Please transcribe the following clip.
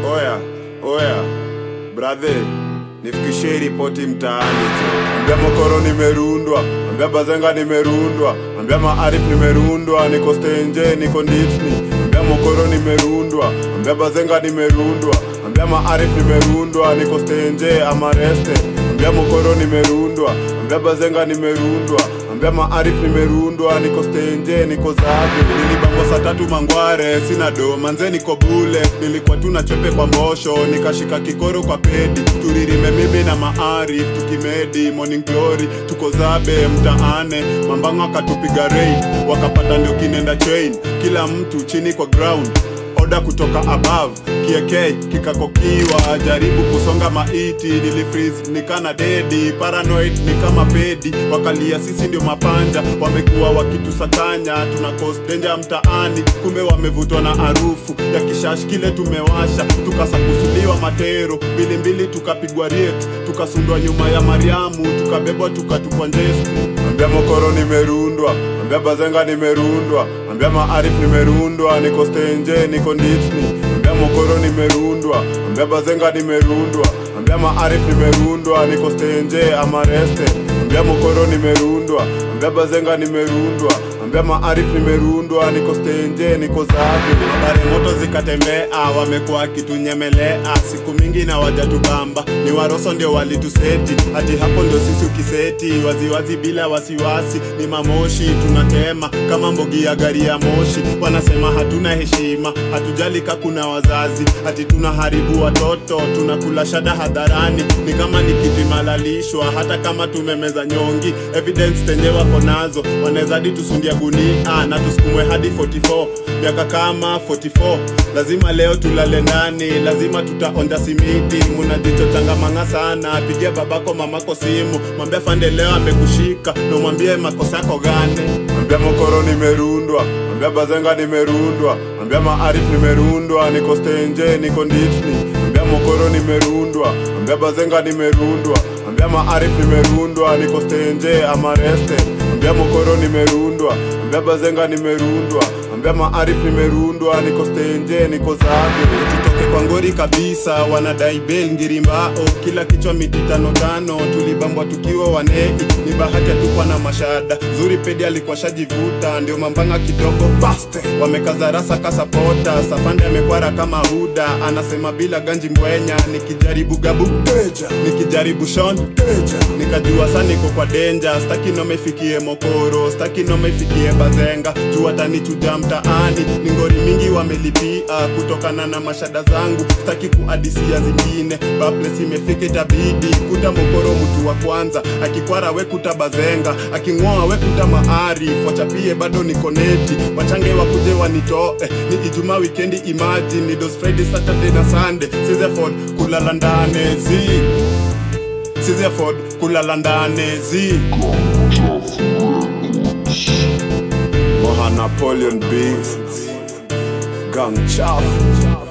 Oya, oya, brother, nifikishie ripoti mtaani. Ambia Mokoro nimerundwa, ambia Bazenga nimerundwa, ambia Maarif nimerundwa, niko stenje, niko nditni. Ambia Mokoro nimerundwa, ambia Bazenga nimerundwa, ambia Maarif nimerundwa, niko stenje, amareste. Ambia Mokoro nimerundwa, ambia Bazenga nimerundwa, ambia Maarif nimerundwa, niko stenje, niko zabe. Nilibangwa saa tatu mangware, sina do, manze niko bule. Nilikuwa tu na chepe kwa mbosho, nikashika kikoro kwa pedi. Turirime mimi na Maarif, tukimedi, morning glory, tuko zabe mtaane. Mambango akatupiga raid, wakapata ndio kinenda chain. Kila mtu chini kwa ground oda kutoka above kieke kikakokiwa jaribu kusonga maiti nilifreeze nikana dedi paranoid ni kama pedi wakalia sisi ndio mapanja wamekuwa wakitusakanya tuna cause danger mtaani kumbe wamevutwa na harufu ya kishash kile tumewasha tukasakusuliwa matero mbilimbili tukapigwa riet tukasundwa nyuma ya mariamu tukabebwa tukatupwa njesu ambia mokoro nimerundwa ambia bazenga nimerundwa ambia maarif nimerundwa niko stenje niko nditni ambia mokoro nimerundwa ambia bazenga nimerundwa ambia maarif nimerundwa niko stenje amareste ambia mokoro nimerundwa ambia bazenga nimerundwa ambia maarif nimerundwa niko stenje niko zabe habari moto zikatembea wamekuwa kitunyemelea siku mingi na wajatubamba ni waroso ndio walituseti hati hapo ndio sisi ukiseti waziwazi bila wasiwasi ni mamoshi tunatema kama mbogi ya gari ya moshi wanasema hatuna heshima hatujali ka kuna wazazi hati tunaharibu watoto tunakula shada hadharani ni kama ni kiti malalishwa hata kama tumemeza nyongi evidence tenye wako nazo wanawezadi tusundia gunia na tusukumwe hadi 44 miaka kama 44 lazima leo tulale ndani lazima tutaonja simiti munajichotangamanga sana pigia babako mamako simu mwambia fande leo amekushika ndo mwambie makosa yako gane ambia mokoro nimerundwa ambia bazenga nimerundwa ambia maarif nimerundwa niko stenje niko nditni ambia mokoro nimerundwa ambia bazenga nimerundwa ambia maarif nimerundwa niko stenje amareste ambia mokoro nimerundwa ambia bazenga nimerundwa ambia maarif nimerundwa niko stenje niko zabe tutoke kwa ngori kabisa wanadai bel ngirimbao kila kichwa miti tano tano tulibambwa tukiwa wanei ni bahati atukwa na mashada zuri pedi alikuwa shajivuta ndio mambanga kidogo baste wamekaza rasa kasapota safande amekwara kama huda anasema bila ganji mbwenya nikijaribu gabu teja nikijaribu shon teja nikajua sa niko kwa denja staki nomefikie mokoro staki nomefikie bazenga juu atanichuja mtaani ni ngori mingi wamelipia kutokana na mashada zangu staki kuadisia zingine bables imefika itabidi kuta mokoro mtu wa kwanza akikwara we kuta bazenga aking'oa we kuta maarif wachapie bado niko neti wachange wakuje wanitoe ni ijumaa wikendi imagine ni dos friday saturday na sunday sizeford kulala ndane zi sizeford kulala ndane zi moha napoleon beast gang chafu